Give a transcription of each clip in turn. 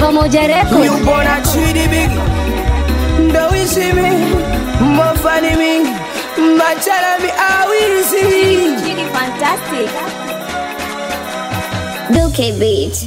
Pamoja Record. Yupo na chidi bigi ndo wishi mi mofani mingi machala mi awizi Chidi fantastic. Duke Beat.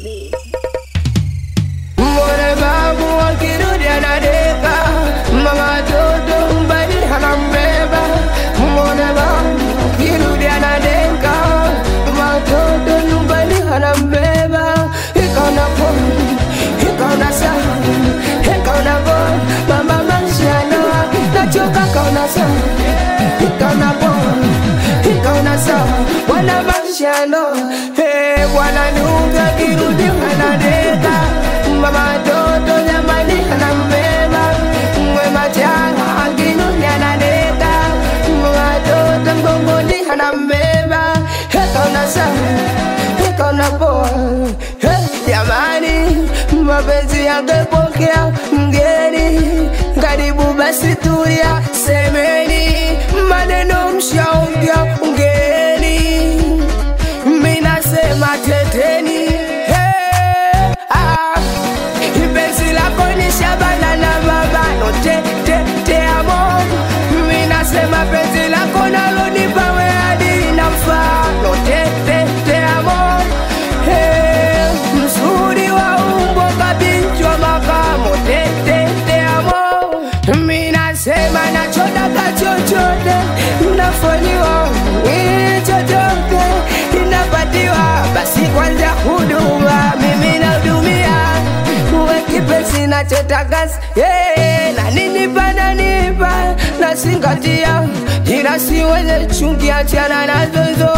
Mbone babu wakirudi anadeka mama toto mbali anambeba Mbone babu wakirudi anadeka mama toto nyumbani anambeba ikaona poni ikaona saa ikaona poni mama mashana nachoka kaona saa ikaona poni ikaona saa wana mashano hey, bwana nuga kirudi anadeka mama toto jamani anambeba mwe machana akinuni anadeka mama toto mgongoni anambeba ekaona saa ekaona poa Hey, jamani mapenzi yangepokea mgeni karibu basi tulia semeni maneno mshaongea ngeni minasema teteni hey, ah, penzi lako ni shabana na mabano te, te, te amo minasema penzi lako nalonipa we hadi na mfano te, te, te amo hey, mzuri wa umbo kabinchwa makamo te, te, te amo minasema nachodaka chochote nafanyiwa eh, chochote inapatiwa basi kwanza huduma mimi nahudumia uwe kipesi nachotaka yeah, na nini pananipa nasingatia ila si wenye chungi achana nazo hizo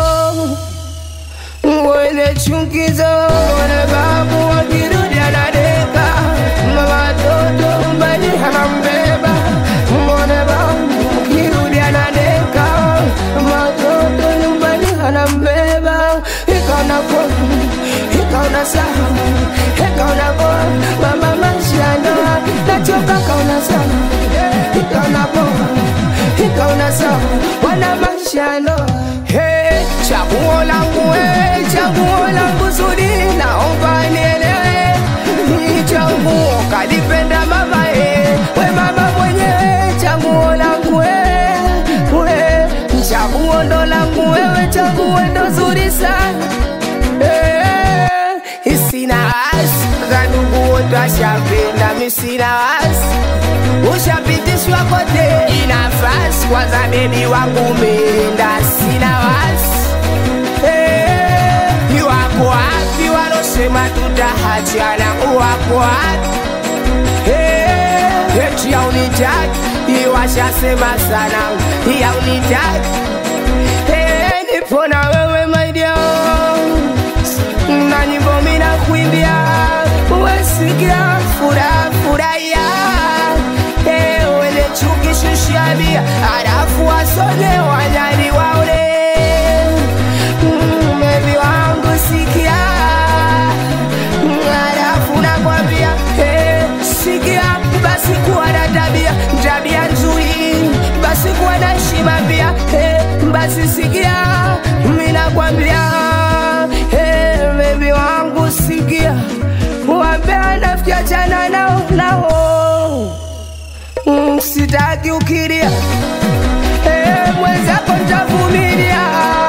wenye chungizo wane babu wakirudi anadeka mama toto mbali anambeba mwone babu wakirudi anadeka mama toto nyumbani anambeba ikaona koni ikaona saa ikaona poa mama mashana nachoka kaona saa ikaona poa ikaona saa wana mashano hey, chaguo langu hey, chaguo langu zuri naomba nielewe ni chaguo kalipenda mama hey, we mama mwenyewe chaguo langu hey, we chaguo ndo langu wewe chaguo ndo zuri sana hey, isina wasi zandugu wote washapenda misina wasi ushapitishwa kote inafasi kwanza bebi wangu umeenda sina wasi hey, wako wapi walosema tutahachana wako wapi hey, eti yaunitaki iwashasema sana yaunitaki hey, nipo na wewe maidia na nyimbo mina kuimbia wesikia furaha furahia Eh, wele chuki shushabia alafu wasone wanyali waule Mm, bebi wangu sikia Mm, alafu nakwambia eh, sikia basi kuwa na tabia tabia nzuri basi kuwa na heshima pia eh, basi sikia mi nakwambia eh, bebi wangu sikia wambea nafikiachana nao nao Mm, sitaki ukiria eh, mwenzako ntavumilia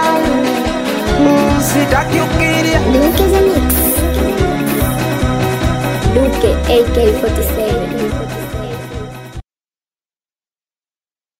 Mm, sitaki ukiria Duke the Mix. Duke AK47.